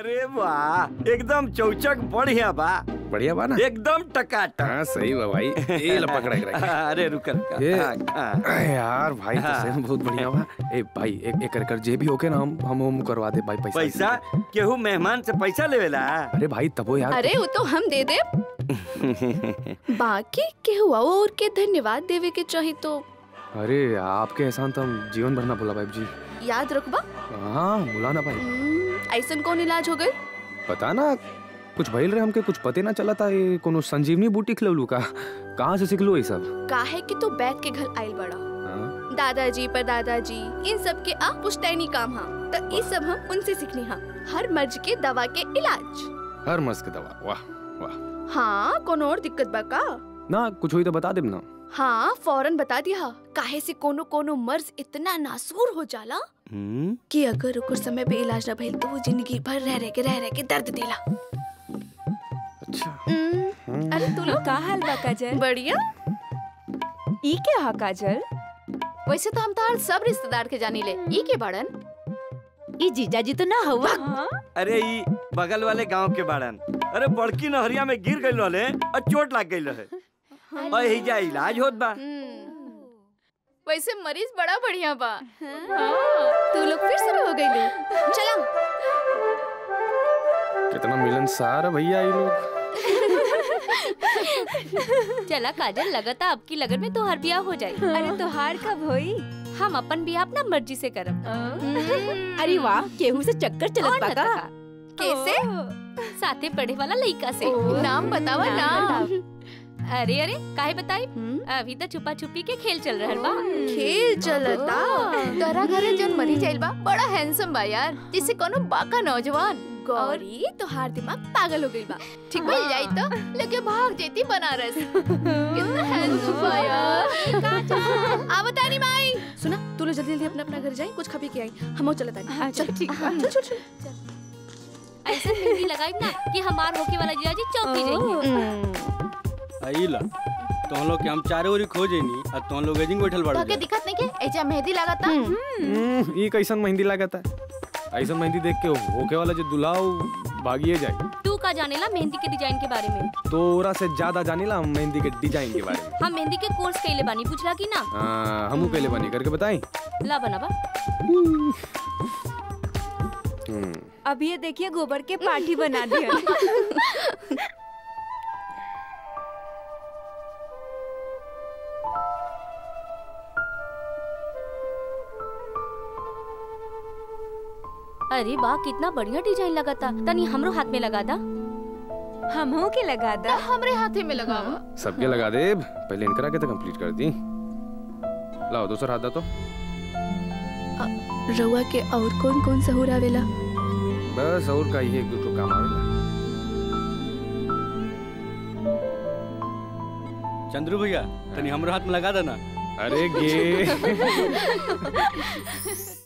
अरे वाह एकदम चौचक बढ़िया बा बढ़िया बा ना एकदम टकाटक हाँ सही बा भाई ये ला पकड़ा के रख अरे रुक रुक ये- हाँ, हाँ। अरे यार भाई तो सही में बहुत बढ़िया बा ए भाई एक एक कर जे भी होके ना हम हम हम करवा दे भाई पैसा पैसा केहू मेहमान से पैसा लेवेला अरे भाई तबो यार अरे वो तो हम दे दे बाकी के हुआ और के धन्यवाद देवे के चाही तो अरे आपके एहसान तो हम जीवन भर ना भूला भाई जी याद रखबा हाँ भूला ना भाई हम्म, ऐसन कौन इलाज हो गई पता ना कुछ भइल रहे हमके कुछ पते ना चला था ये कोनो संजीवनी बूटी खिलौलू का कहाँ से सिखलो ये सब काहे कि तू बैठ के घर आइल बड़ा हाँ? दादाजी पर दादाजी इन सब के आ पुश्तैनी काम हा तो ये सब हम उनसे सीखनी हा हर मर्ज के दवा के इलाज हर मस्त के दवा वाह वाह हाँ कोनो और दिक्कत बा का ना कुछ हुई तो बता देब ना हाँ फौरन बता दिया काहे से कोनो कोनो मर्ज इतना नासूर हो जाला हम्म, कि अगर ओकर समय पे इलाज न भइल तो वो जिंदगी भर रह रह के रह रह के दर्द देला अच्छा हम्म, अरे तू लोग का हाल बा काजल बढ़िया ई के हा काजल वैसे तो हम तार सब रिश्तेदार के जानी ले ई के बाड़न ई जीजाजी तो ना हुआ हाँ? अरे ई बगल वाले गांव के बाड़न अरे बड़की नहरिया में गिर गइल रहे और चोट लग गइल रहे और हिजा इलाज होत बा वैसे मरीज बड़ा बढ़िया बा तू लोग फिर शुरू हो गई चला कितना मिलनसार है भैया ये लोग चला काजल लगता अब की लगन में तोहार बियाह हो जाए अरे तोहार कब होई हम अपन बियाह अपना मर्जी से करब अरे वाह केहू से चक्कर और चलत बा न का तका। कैसे साथे पढ़े वाला लइका से नाम बतावा नाम नाम अरे अरे काहे बताई अभी तो छुपा छुपी के खेल चल रहल बा खेल चलता तोरा घरे जन मरी जाइल बा बड़ा हैंडसम बा यार जिससे कोनो बाका नौजवान गौरी तोहार दिमाग पागल हो गई बा ठीक मिल जाई तो लेके भाग जेती बनारस कितना हैंडसम बा यार आ बतानी माई सुना तू लोग जल्दी जल्दी अपना अपना घर जाई कुछ खा पी के आई हम चलत आई हाँ, चल, ठीक बा। चल चल चल ऐसा मेहंदी लगाई ना कि हमार होके वाला जीजाजी चौकी जाइए आइला तुम लोग के हम चारे ओरी खोजेनी और तुम लोग एजिंग बैठल बाड़ू तोके दिखत नहीं के एजा मेहंदी लगाता हम्म, ये कैसन मेहंदी लागत है ऐसा मेहंदी देख के होके वाला जो दुलाव भागिए जाए तू का जानेला मेहंदी के डिजाइन के बारे में तो ओरा से ज्यादा जानीला हम मेहंदी के डिजाइन के बारे में हम मेहंदी के कोर्स कैले बानी पूछला की ना हाँ, हमू पहले बनी करके बताई ला बनाबा हम्म, अब ये देखिए गोबर के पाठी बना दिया अरे वाह कितना बढ़िया डिजाइन लगा था तनी हमरो हाथ में लगा दा हमहू के लगा दा हमरे हाथे में लगावा सबके लगा दे पहले इनकरा के तो कंप्लीट कर दी लाओ दूसरा हाथ दा तो रउआ के और कौन कौन सहूर आवेला बस और का ये एक दूसरो काम आवेला चंद्रू भैया तनी हमरो हाथ में लगा देना अरे गे